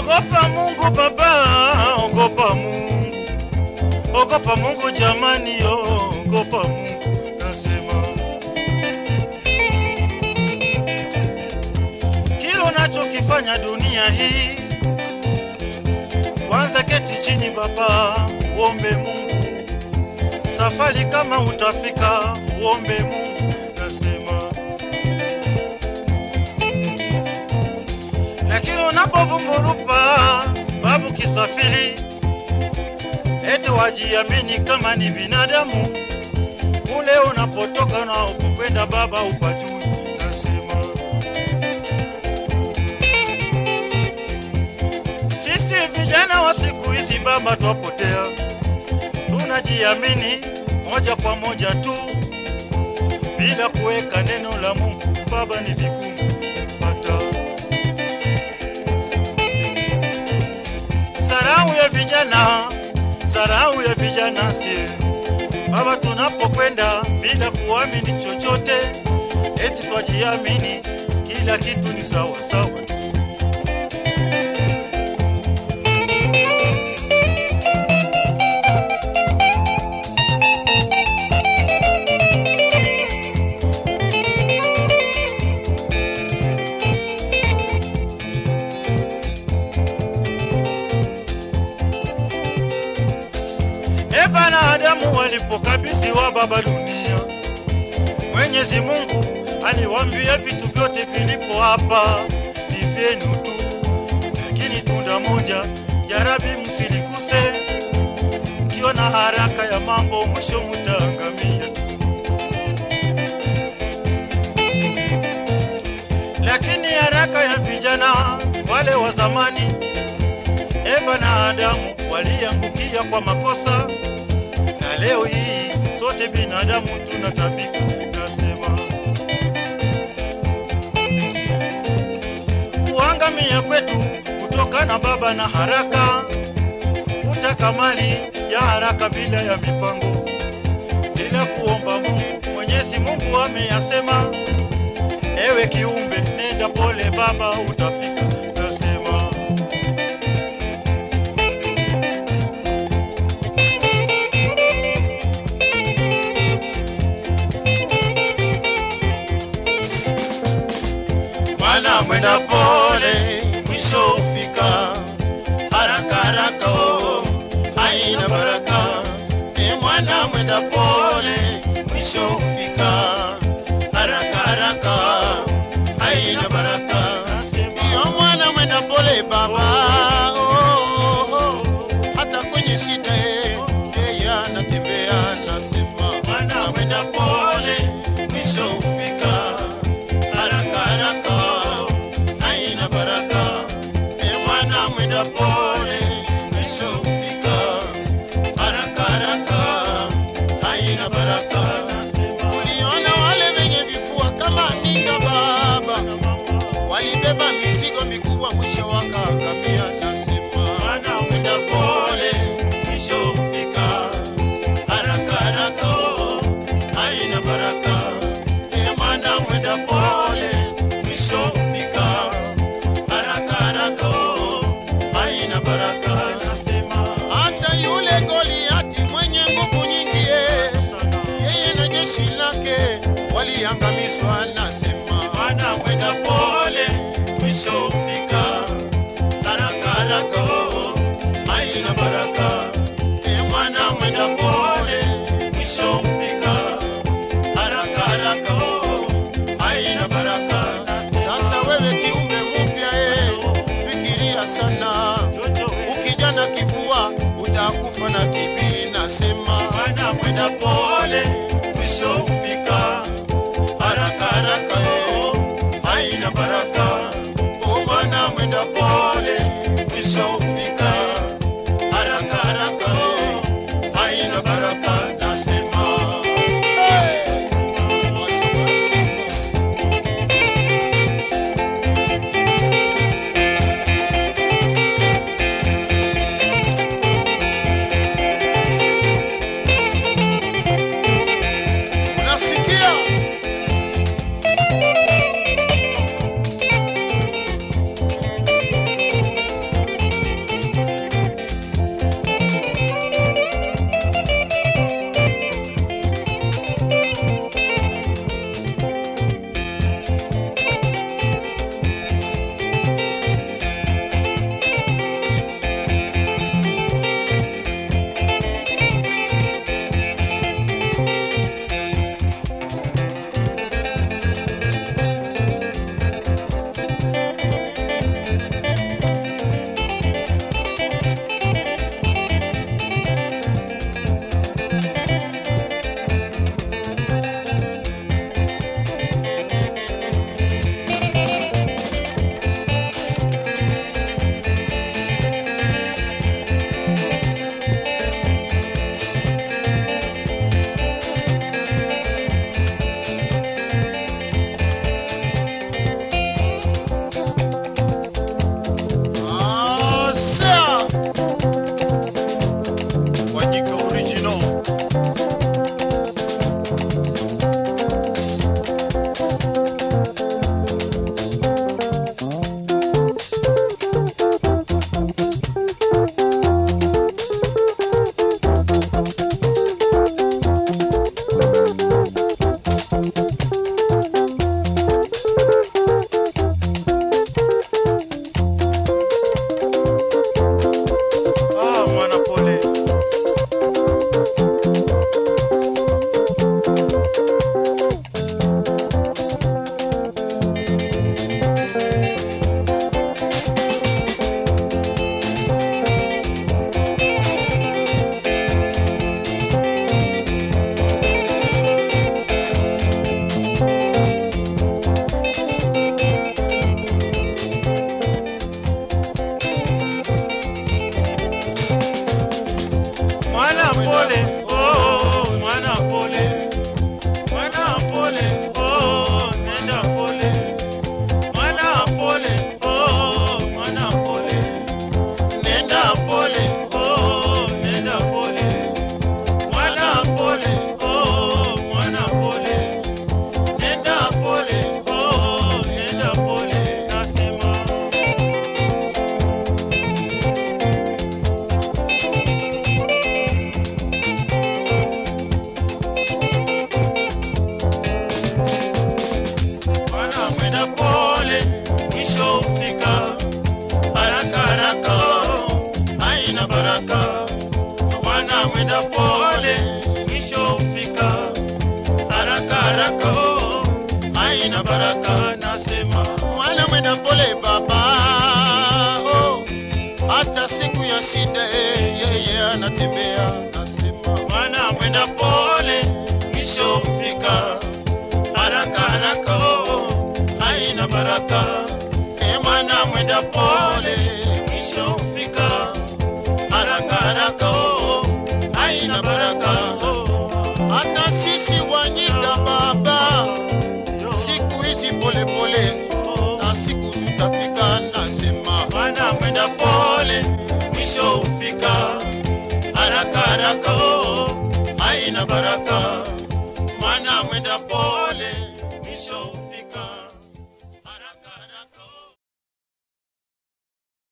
Ogopa Mungu baba, ogopa Mungu, ogopa Mungu jamani, ogopa Mungu nasema. Kila unachokifanya dunia hii, kwanza keti chini baba, uombe Mungu. Safari kama utafika, uombe Mungu nasema. lakini unapovumburupa babu kisafiri, eti wajiamini kama ni binadamu, kule unapotoka na upokwenda baba upajui. Nasema sisi vijana wa siku hizi baba twapotea, tunajiamini moja kwa moja tu bila kuweka neno la Mungu. Baba ni vigumu kupata Sarau ya vijana, sarau ya vijana sie baba, tunapokwenda bila kuamini chochote, eti twajiamini kila kitu ni sawa sawa tu. Eva na Adamu walipokabidhiwa baba dunia, Mwenyezi Mungu aliwaambia vitu vyote vilipo hapa ni vyenu tu, lakini tunda moja ya Rabi msiliguse, mkiwa na haraka ya mambo mwisho mutaangamia tu. Lakini haraka ya vijana wale wa zamani Eva na Adamu waliangukia kwa makosa, na leo hii sote binadamu tunatabika. Nasema kuangamia kwetu kutokana baba na haraka, kutaka mali ya haraka bila ya mipango, bila kuomba Mungu. Mwenyezi Mungu ameyasema, ewe kiumbe, nenda pole baba, utafika. Nasema Mwana mwenda pole, mwisho hufika. Haraka haraka, oh, haina baraka. E mwana mwenda pole, mwisho hufika. Haraka haraka, haina baraka. Iyo mwana mwenda pole baba, oh, oh, oh. hata kwenye shida eh, yeye anatembea nasema, mwana mwenda pole, mwisho hufika haraka haraka haina baraka e mwana mwenda pole mwisho hufika haraka haraka haina baraka uliona wale wenye vifua kama ninga baba walibeba mizigo mikubwa mwisho wakaangamia nasema mwana mwenda pole mwisho hufika haraka haraka haina baraka e mwana mwenda pole mwisho hufika haraka haraka haina baraka nasema hata yule Goliati mwenye nguvu nyingi ye, yeye na jeshi lake waliangamizwa nasema mwana mwenda pole mwisho hufika haraka haraka haina baraka e mwana mwenda pole mwisho hufika haraka haraka haina baraka sasa wewe kiumbe mpya eh, fikiria sana ukijana kifua utakufa na TB nasema mwana mwenda pole mwisho hufika haraka haraka eh, haina baraka o mwana mwenda pole mwisho hufika haraka haraka eh, haina baraka nasema hey! mwenda pole baba oh, hata siku ya shida eh, yeye anatembea nasema mwana mwenda pole mwisho hufika haraka haraka oh, haina baraka e mwana mwenda pole mwisho hufika haraka haraka oh, haina baraka oh, hata sisi wanyika baba yo, siku hizi polepole oh, na siku tutafika nasema mwana mwenda pole mwisho hufika haraka haraka oh, haina baraka mwana mwenda pole mwisho